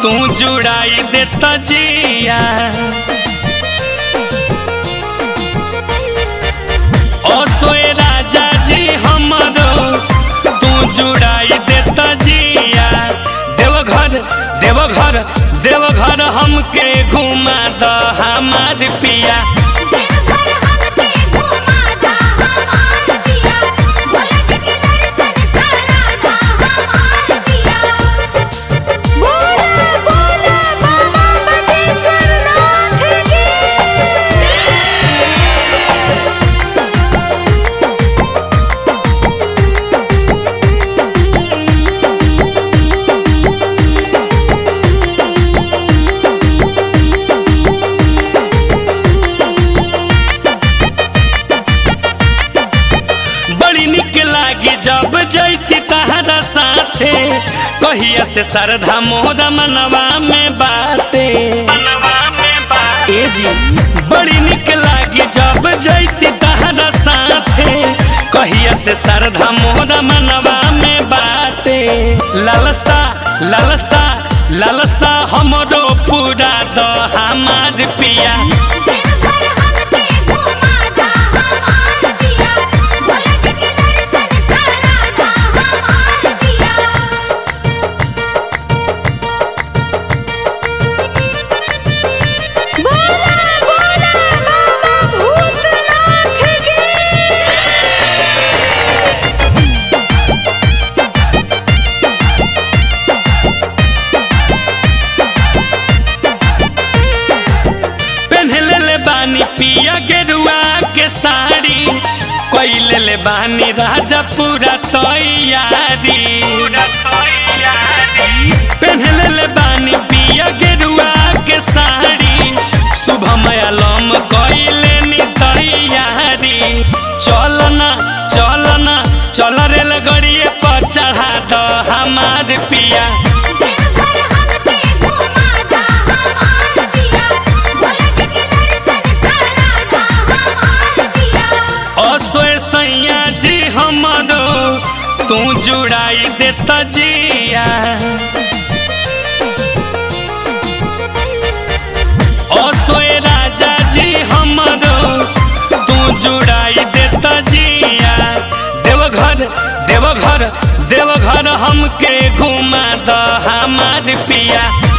तू जुड़ाई दे तजिया ओ सोए राजा जी हमरो तू जुड़ाई दे तजिया देवघर देवघर देवघर हमके घुमा द हमार पिया देवघर हमके घुमा दा हमार पिया भोला जी के दर्शन करा दा हमार पिया बोला बोला बाबा बटेश्वर नाथ की बड़ी निक लागी जब जैती तहरा साथे कहिया से श्रद्धा मोहरा मनवा में बाटे ए जी बड़ी निक लागी जब जैती तहरा साथे कहिया से श्रद्धा मोहरा मनवा में बाटे लालसा लालसा लालसा हमरो पूरा द हमार पिया देवघर हमके घुमा दा हमार पिया भोला जी के दर्शन करा दा हमार पिया बोला बोला बाबा भूतनाथ की पहनले ले बानी पिया गेरुआ के साड़ी कैले ले बानी राजा पूरा तैयारी पहनले ले बानी पिया गेरुआ के साड़ी शुभम आलम कैले नी तैयारी चलना चलना चल रे लगड़िए पर चढ़ा द हमार पिया देवघर हमके घुमा दा हमार पिया भोला जी के दर्शन करा दा हमार पिया असोए सैया जी हमरो तू जुड़ाई दे तजिया असोए राजा जी हमरो तू जुड़ाई दे तजिया देवघर देवघर देवघर हमके घुमा द हमार पिया